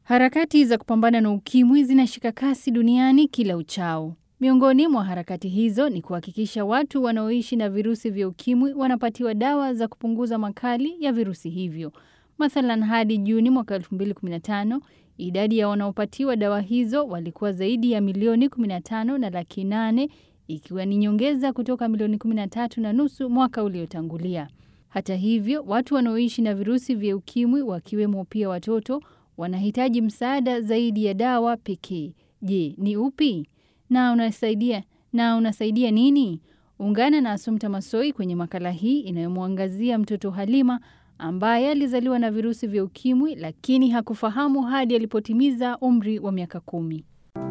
Harakati za kupambana na ukimwi zinashika kasi duniani kila uchao. Miongoni mwa harakati hizo ni kuhakikisha watu wanaoishi na virusi vya ukimwi wanapatiwa dawa za kupunguza makali ya virusi hivyo. Mathalan, hadi Juni mwaka 2015 idadi ya wanaopatiwa dawa hizo walikuwa zaidi ya milioni 15 na laki nane ikiwa ni nyongeza kutoka milioni 13 na nusu mwaka uliotangulia. Hata hivyo, watu wanaoishi na virusi vya ukimwi wakiwemo pia watoto wanahitaji msaada zaidi ya dawa pekee. Je, ni upi? Na unasaidia na unasaidia nini? Ungana na Asumta Masoi kwenye makala hii inayomwangazia mtoto Halima ambaye alizaliwa na virusi vya ukimwi lakini hakufahamu hadi alipotimiza umri wa miaka kumi.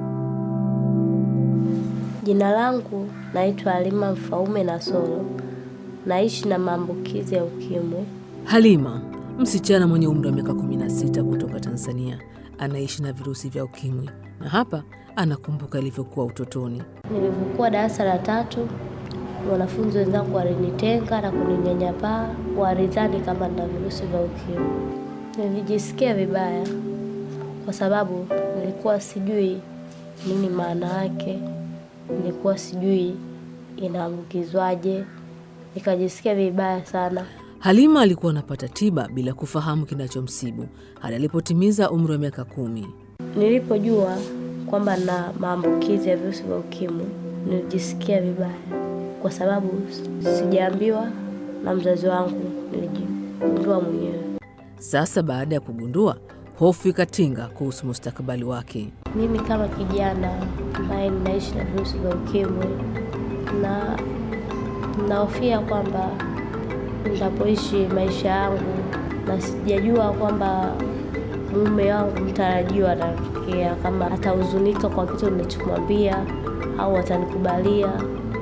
Jina langu naitwa Halima Mfaume Nasoro, naishi na maambukizi ya ukimwi. Halima, msichana mwenye umri wa miaka 16 kutoka Tanzania, anaishi na virusi vya ukimwi na hapa anakumbuka ilivyokuwa utotoni. Nilivyokuwa darasa la tatu, wanafunzi wenzangu walinitenga na kuninyanyapaa, walidhani kama nina virusi vya ukimwi. Nilijisikia vibaya kwa sababu nilikuwa sijui nini maana yake, nilikuwa sijui inaambukizwaje, nikajisikia vibaya sana. Halima alikuwa anapata tiba bila kufahamu kinachomsibu hadi alipotimiza umri wa miaka kumi. Nilipojua kwamba na maambukizi ya virusi vya ukimwi nilijisikia vibaya, kwa sababu sijaambiwa na mzazi wangu, nilijigundua mwenyewe. Sasa baada ya kugundua, hofu ikatinga kuhusu mustakabali wake. Mimi kama kijana ambaye ninaishi na virusi vya ukimwi na nahofia kwamba nitapoishi maisha yangu na sijajua kwamba mume wangu mtarajiwa atatokea, kama atahuzunika kwa kitu nilichomwambia au atanikubalia.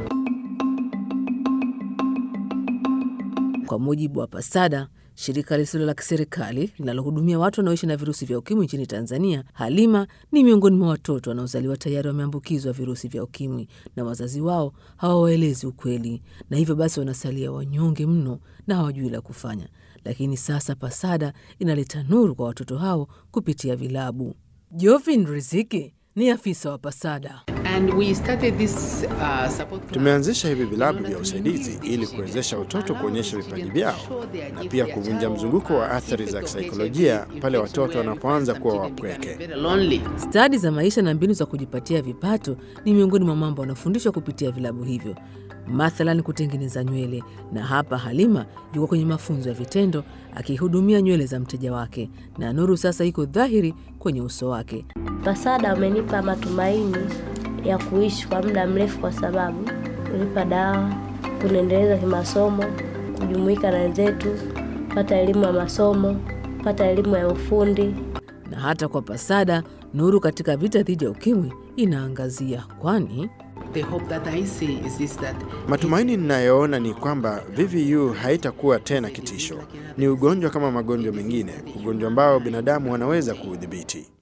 Kwa mujibu wa PASADA, shirika lisilo la kiserikali linalohudumia watu wanaoishi na virusi vya ukimwi nchini Tanzania, Halima ni miongoni mwa watoto wanaozaliwa tayari wameambukizwa virusi vya ukimwi na wazazi wao hawawaelezi ukweli, na hivyo basi wanasalia wanyonge mno na hawajui la kufanya. Lakini sasa PASADA inaleta nuru kwa watoto hao kupitia vilabu. Jovin Riziki ni afisa wa PASADA. And we started this, uh, support class. Tumeanzisha hivi vilabu vya usaidizi ili kuwezesha watoto kuonyesha vipaji vyao na pia kuvunja mzunguko wa athari za kisaikolojia pale watoto wanapoanza kuwa wapweke. Very lonely. Stadi za maisha na mbinu za kujipatia vipato ni miongoni mwa mambo wanafundishwa kupitia vilabu hivyo, mathalan kutengeneza nywele. Na hapa Halima yuko kwenye mafunzo ya vitendo akihudumia nywele za mteja wake, na nuru sasa iko dhahiri kwenye uso wake. PASADA wamenipa matumaini ya kuishi kwa muda mrefu, kwa sababu kunipa dawa, kuniendeleza kimasomo, kujumuika na wenzetu, kupata elimu ya masomo, kupata elimu ya ufundi. Na hata kwa PASADA nuru katika vita dhidi ya ukimwi inaangazia, kwani The hope that I see is this that Matumaini ninayoona ni kwamba VVU haitakuwa tena kitisho. Ni ugonjwa kama magonjwa mengine, ugonjwa ambao binadamu wanaweza kuudhibiti.